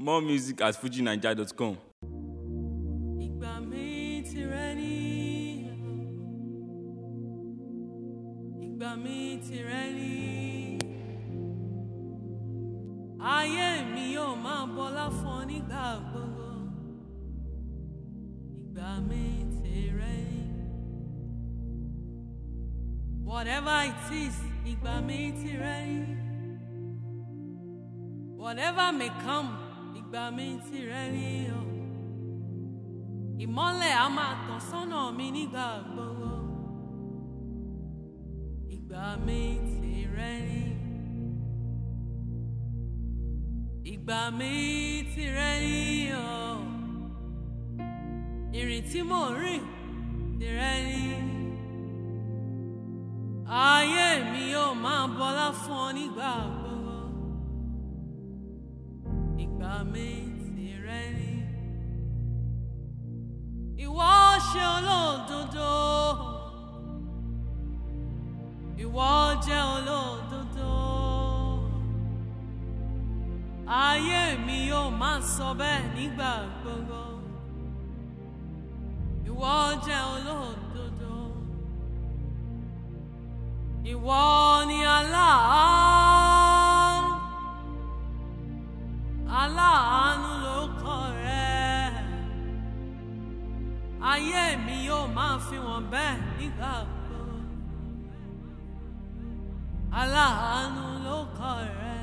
More music at fujinaija.com. Ìgbà mi ti rẹ ní. Ìgbà mi ti rẹ ní. Ayé mi yóò máa bọlá fún ọ nígbà gbogbo. Ìgbà mi ti rẹ ní. Whatever it is, ìgbà mi ti rẹ ní. Whatever may come, ìgbà mi ti rẹ ní o. Ìmọ́lẹ̀ á máa tàn sọ́nà mi nígbà gbogbo. Ìgbà mi ti rẹ ní. Ìgbà mi ti rẹ ní o. Ìrìn tí mò ń rìn ti rẹ ní. Ayé mi yóò máa bọlá fún ọ nígbà gbogbo. Ìgbà mi ti rẹ ní. Ìwọ ṣe olódodo. Ìwọ jẹ́ olódodo. Ayé mi yóò máa sọ bẹ́ẹ̀ nígbà gbogbo. Ìwọ jẹ́ olódodo. Ìwọ ni aláàánú. Aláàánú ló kọ rẹ̀ ayé mi yóò máa fi wọ́n bẹ́ẹ̀ nígbà gbogbo. aláàánú ló kọ rẹ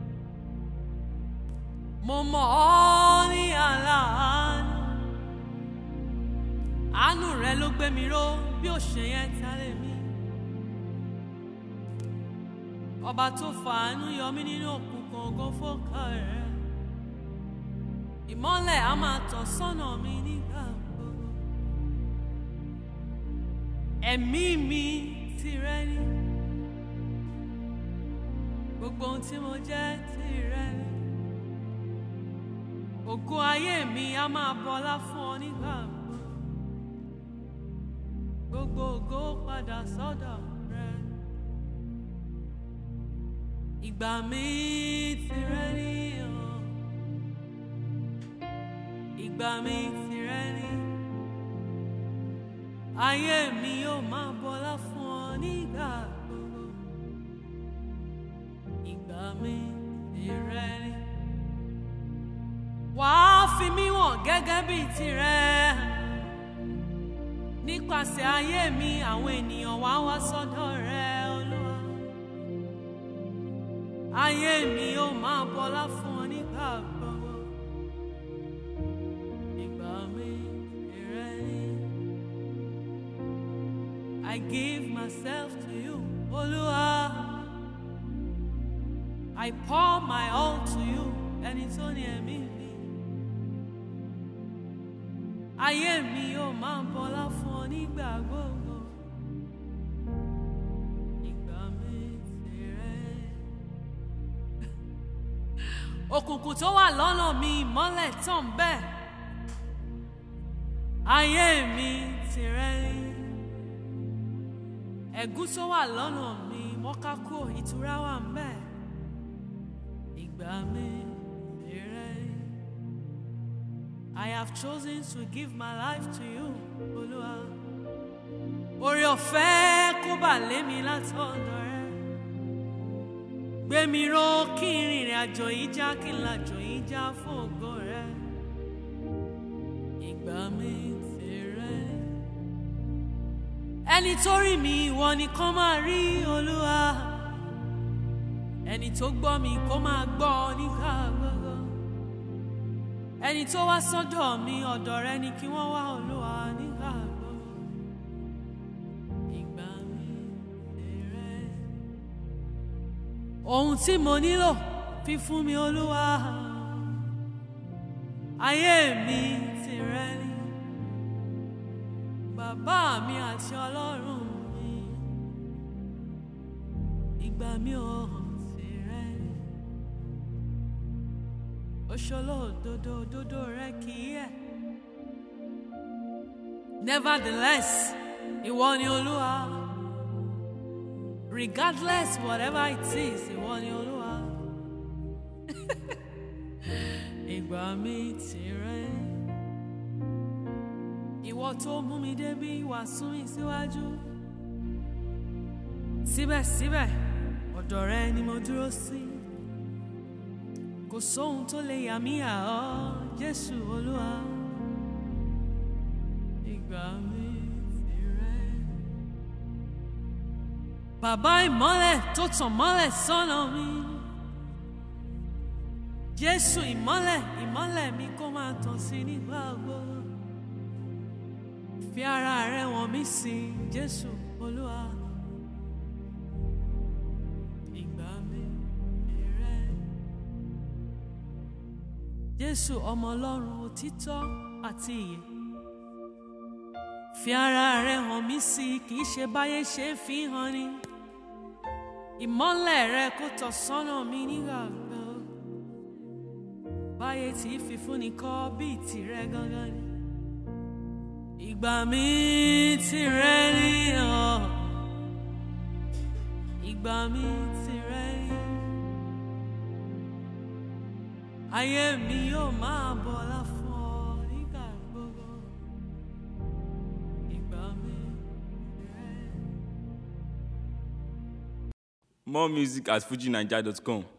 mo mọ̀ ọ́ ní aláàánú àánú rẹ ló gbé mi ró bí ó ṣe yẹn tálẹ̀ mi ọba tó fàánú yọ mí nínú òkùnkùn ògo fọ́kà rẹ ìmọ́lẹ̀ á máa tọ̀ sọ́nà mi nígbà gbogbo ẹ̀mí mi tìrẹ ni gbogbo ohun tí mo jẹ́ tìrẹ ni ògo ayé mi á máa bọlá fún ọ nígbà gbogbo ògo padà sọ́dọ̀ rẹ ìgbà mi tìrẹ ni o ìgbà mi tìrẹ ni ayé mi yóò máa bọlá fún ọ nígbà gbogbo ìgbà mi tìrẹ ni wàá fi mí wọ̀n gẹ́gẹ́ bíi tirẹ̀ nípasẹ̀ ayé mi àwọn ènìyàn wá wá sọ́dọ̀ rẹ olúwa ayé mi yóò máa bọlá fún ọ nígbà gbogbo ìgbà mi tìrẹ ni. I give myself to you, Olúwa. I pour my all to you, ẹni tó ní ẹ̀mí mi. Ayé mi yóò máa bọlá fún ọ nígbà gbogbo. Ìgbà mi tìrẹ. Òkùnkùn tó wà lọ́nà mi ìmọ́lẹ̀ tàn bẹ́ẹ̀. Ayé mi tìrẹ ni ẹ̀gún tó wà lọ́nà mi mọ́ká kúrò ìtura wà ń bẹ̀. Ìgbà mi tìrẹ. I have chosen to give my life to you, Olúwa. Oore ọ̀fẹ́ kó bà lé mi látọ̀dọ̀ rẹ. Gbé mi ró kí n rìnrìn àjò yìí já kí n làjò yìí já fún ògo rẹ. Ìgbà mi tìrẹ ẹni tó rí mi ìwọ nìkan máa rí olúwa ẹni tó gbọ́ mi kó máa gbọ́ nígbà gbogbo ẹni tó wá sọ́dọ̀ mi ọ̀dọ̀ rẹ ni kí wọ́n wá olúwa nígbà gbogbo ìgbà mi tìrẹ ohun tí mo nílò fi fún mi olúwa ayé mi tìrẹ ni bàbá mi àti ọlọ́run mi ìgbà mi ò sí rẹ oṣolo òdodo òdodo rẹ kì í yẹ nevertheless ìwọ ni olúwa regardless whatever it is ìwọ ni olúwa ìgbà mi tìrẹ ìwọ tó mú mi débi wàá sún mi síwájú síbẹ̀síbẹ̀ ọ̀dọ̀ rẹ ni mo dúró sí kò sóhun tó lè yà mí à ọ́ Jésù Olúwa ìgbà mi tìrẹ. Bàbá ìmọ́lẹ̀ tó tàn mọ́lẹ̀ sọ́nà mi. Jésù ìmọ́lẹ̀ ìmọ́lẹ̀ mi kó máa tàn sí nígbà gbogbo. Fi ara rẹ wọ̀n mí sí Jésù Olúwa. Ìgbà mi tìrẹ. Jésù ọmọ Ọlọ́run òtítọ́ àti ìyè. Fi ara rẹ hàn mí sí kì í ṣe báyé ṣe fi hàn ni. Ìmọ́lẹ̀ rẹ kó tọ̀ sọ́nà mi nígbà gbogbo. Báyé tí fífúnni kọ́ bíi tìrẹ gangan ni. Ìgbà mi tìrẹ ni ọ́. Ìgbà mi tìrẹ ni. Ayé mi yóò máa bọ̀lá fún ọ nígbà gbogbo. Ìgbà mi tìrẹ. More music at fujinaija.com.